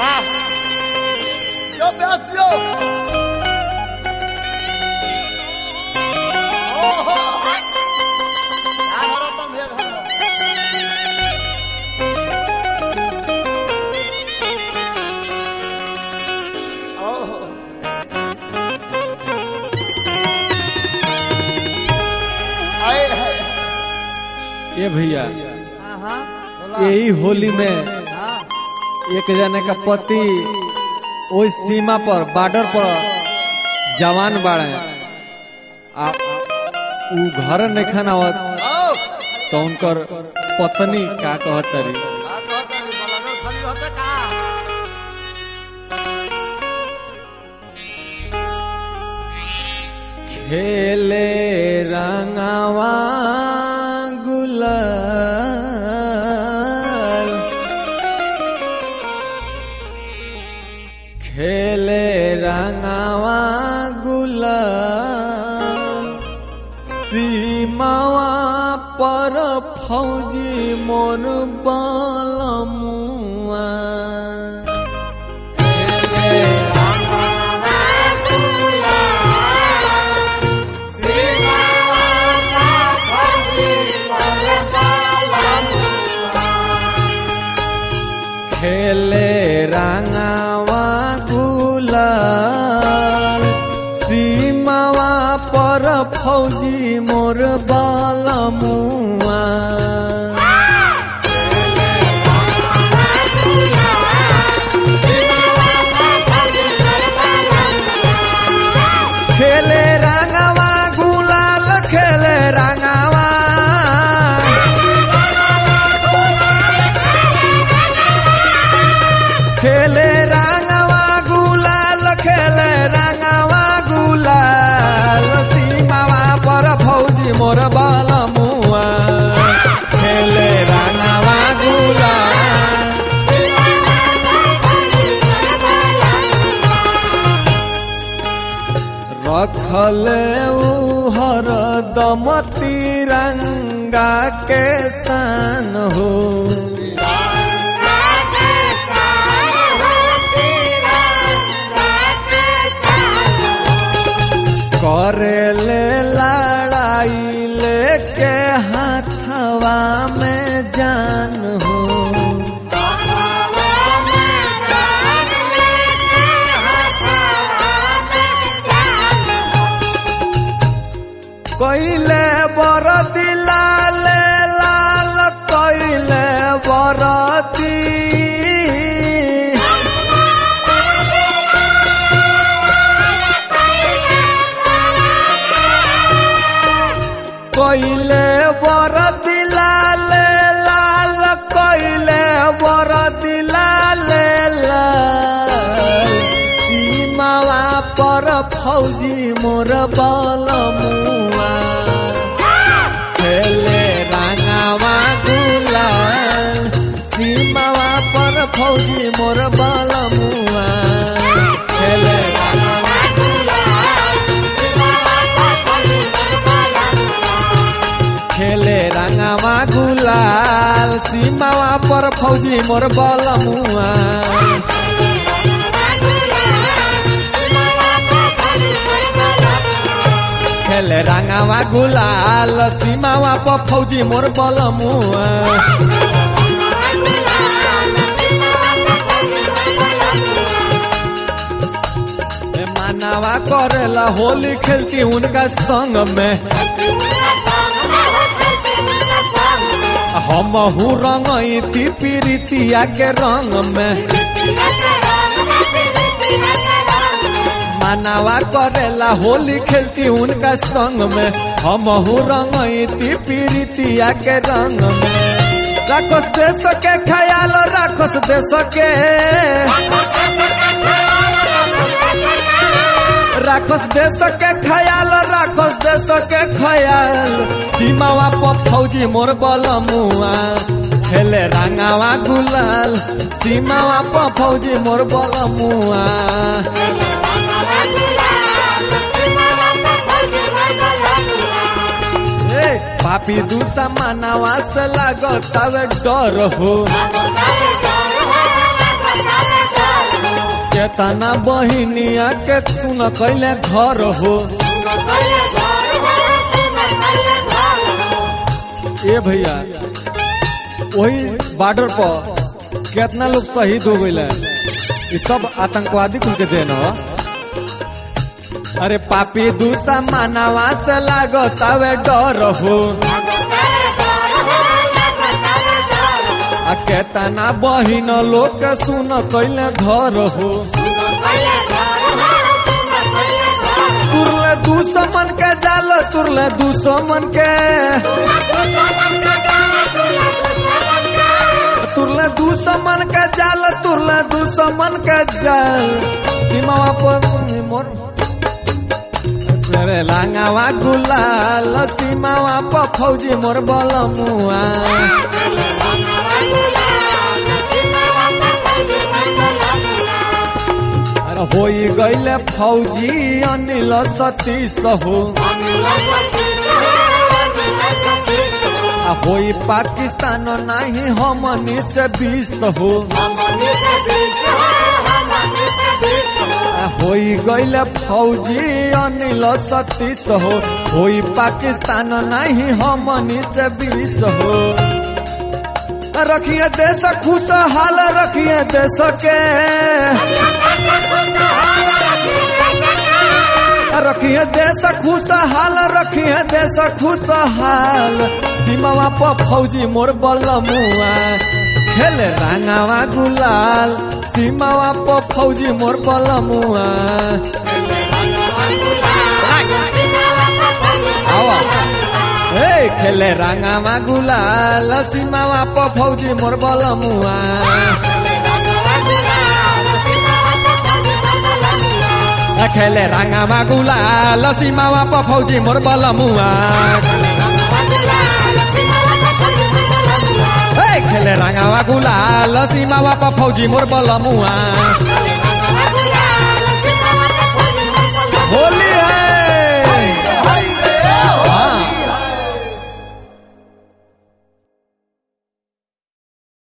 वाह यो प्यास यो ओहो यार रतन भैया धन्यवाद ओहो आए हाय ये भैया हाँ हाँ बोला यही होली में हाँ एक जने का पति ओई सीमा पर बॉर्डर पर जवान बाड़े आ उ घर नहीं खानावत आओ तो उनकर पत्नी का कहत तरी आ कहत है बलागर खाली रहते का खेले रंगावा गुलाल खेले रंगावा गुलाल सीमावा पर फौजी मोर बलमुआ खेले खेले रंगावा गुलाल सीमावा पर फौजी मोर बालमुआ खेले रंगावा गुलाल खेले रंगावा खेले रंगवा गुलाल खेले रंगवा गुलाल सीमावा पर फौजी मोर बालमुआ खेले रंगवा गुलाल रखले उ हरदम तिरंगा के सान हो करेले लड़ाई लेके हाथवा में जान हो कैले बरदी लाल लाल कैले बरदी कैले बरदी लाल लाल कैले बरदी लाल लाल सीमावा पर फौजी मोर बलमुआ खेले रंगावा गुलाल सीमावा पर फौजी मोर बलमुआ खेले रंगावा खेले रंगावा गुलाल सीमावा पर फौजी मोर बलमुआ खेले रंगावा गुलाल सीमावा पर फौजी मोर बलमुआ ए मानावा करेला होली खेलती उनका संग में हम हूँ रंगती पीरितिया के रंग में मानावा करेला होली खेलती उनका संग में हम हूँ रंगती पीरितिया के रंग में राखस देश के ख्याल राखस देश के राखस देश के ख्याल राखस देश के ख्याल सीमावा पर फौजी मोर बलमुआ खेले रंगावा गुलाल सीमावा पर फौजी मोर बलमुआ ए पापी दूसरा मानवा से लागत डर हो केतना बहिनिया के सुन कैले घर हो ए भैया वही बॉर्डर पर कितना लोग शहीद हो गए ये सब आतंकवादी कुल के देन ह अरे पापी दूसरा मानवा से लागत आवे डर हो आ केतना बहिन लोग के सुन कैले घर हो तुरले दुश्मन के जाल तुरले दुश्मन के तुरले दुश्मन के जाल तुरले दुश्मन के जाल सीमावा पर मोर रे लांगावा गुलाल सीमावा पर फौजी मोर बलमुआ अरे होई गईले फौजी अनिल सतीश हो आ होई पाकिस्तान नहीं हमनी से बीस हो आ होई गईले फौजी अनिल सतीश हो होई पाकिस्तान नहीं हमनी से बीस हो रखिए देश खुशहाल रखिए देश के रखिए देश खुशहाल रखिए देश खुशहाल सीमावा पर फौजी मोर बलमुआ खेले रंगावा गुलाल सीमावा पर फौजी मोर बलमुआ आवा ए खेले रंगावा गुलाल सीमावा पर फौजी मोर बलमुआ खेले रंगावा गुलाल सीमावा पर फौजी मोर बलमुआ ए खेले रंगावा गुलाल सीमावा पर फौजी मोर बलमुआ होली